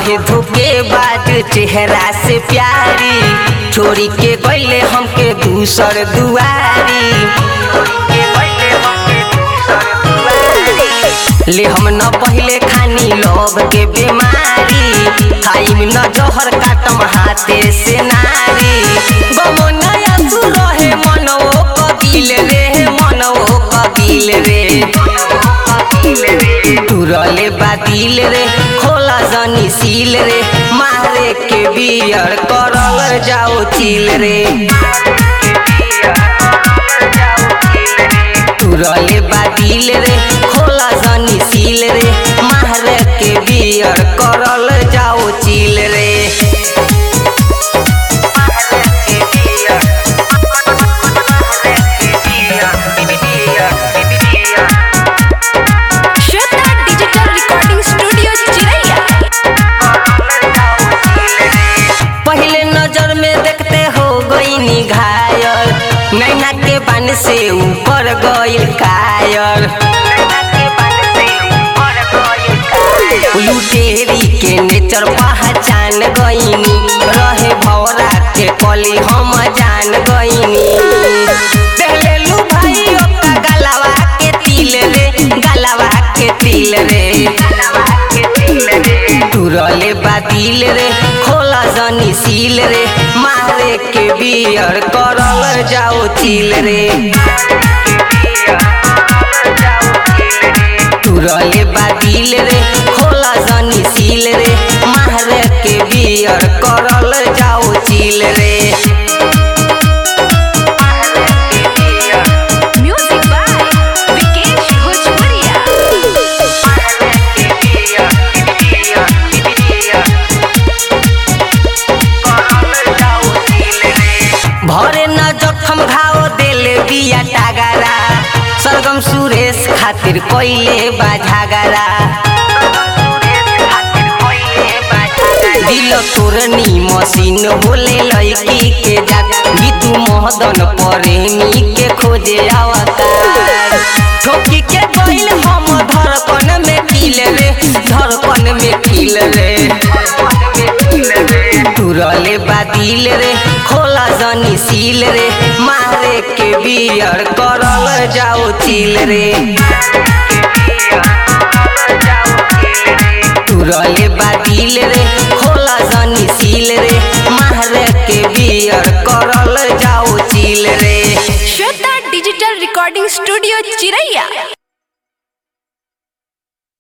रहे धोखेबाज चेहरा से प्यारी छोड़ी के गईले हमके दूसर दुआरी ले हम न पहले खानी लोभ के बीमारी खाइम न जहर काटम हाथे से नारी गमो नया तू रहे मनवो कबिल रे मनवो कबिल रे तुरले बातिल रे खोला जनी सील रे मारे के बियर करल जाओ चिल रे तुरले बातिल रे खोला जनी सील रे मारे के बियर करल जाओ चिल रे श्वेता डिजिटल रिकॉर्डिंग स्टूडियो चिरैया पहले नजर में देखते हो गई घायल नैना के बन से ऊपर गईल कायर लुटेरी के नेचर पहचान गईनी रहे भौरा के कली हम जान गईनी देहलेलू भाई ओका गलवा के तिल रे गलवा के तिल रे तुरले बातिल रे खोला जनी सील रे मारे के बियर करल जाओ चिल रे तुरले बातिल रे खोला जनी सील रे मारे के बियर करल जाओ चिल रे म्यूजिक बाय विकेश भोजपुरिया भरे न जखम घाव देले बिया टागरा सरगम सुरेश खातिर कोइले बाझागरा दिल तोरनी मशीन होले लड़की के जात गीतू मोहदन प्रेमी के खोजे अवतार ठोकी के गइल हम धड़कन में किल रे धड़कन में किल रे तुरले बातिल रे खोला जनी सील रे मारे के बियर करल जाओ चिल रे तुरले बातिल रे खोला जनी सील रे मारे के बियर करल जाओ चिल रे श्वेता डिजिटल रिकॉर्डिंग स्टूडियो चिरैया